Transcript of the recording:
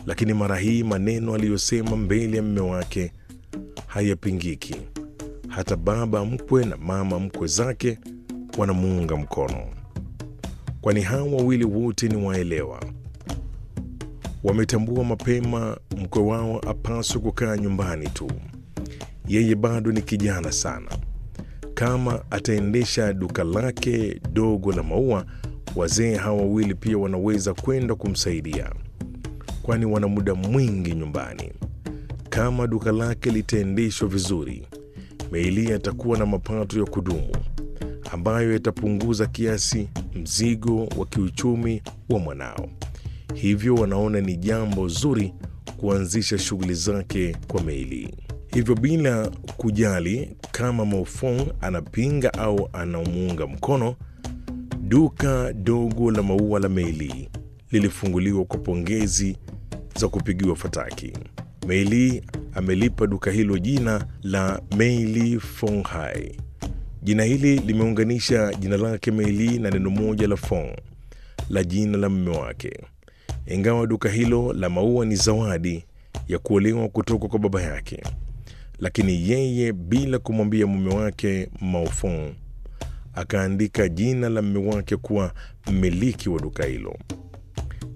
lakini mara hii maneno aliyosema mbele ya mume wake hayapingiki. Hata baba mkwe na mama mkwe zake wanamuunga mkono, kwani hawa wawili wote ni waelewa. Wametambua mapema mkwe wao apaswe kukaa nyumbani tu, yeye bado ni kijana sana. Kama ataendesha duka lake dogo la maua, wazee hawa wawili pia wanaweza kwenda kumsaidia, kwani wana muda mwingi nyumbani. Kama duka lake litaendeshwa vizuri, Meili atakuwa na mapato ya kudumu ambayo yatapunguza kiasi mzigo wa kiuchumi wa mwanao. Hivyo wanaona ni jambo zuri kuanzisha shughuli zake kwa Meili. Hivyo bila kujali kama Maofong anapinga au anamuunga mkono, duka dogo la maua la Meili lilifunguliwa kwa pongezi za kupigiwa fataki. Meili amelipa duka hilo jina la Meili Fonghai. Jina hili limeunganisha jina lake Meili na neno moja la Fong la jina la mume wake. Ingawa duka hilo la maua ni zawadi ya kuolewa kutoka kwa baba yake, lakini yeye bila kumwambia mume wake Maofong akaandika jina la mume wake kuwa mmiliki wa duka hilo.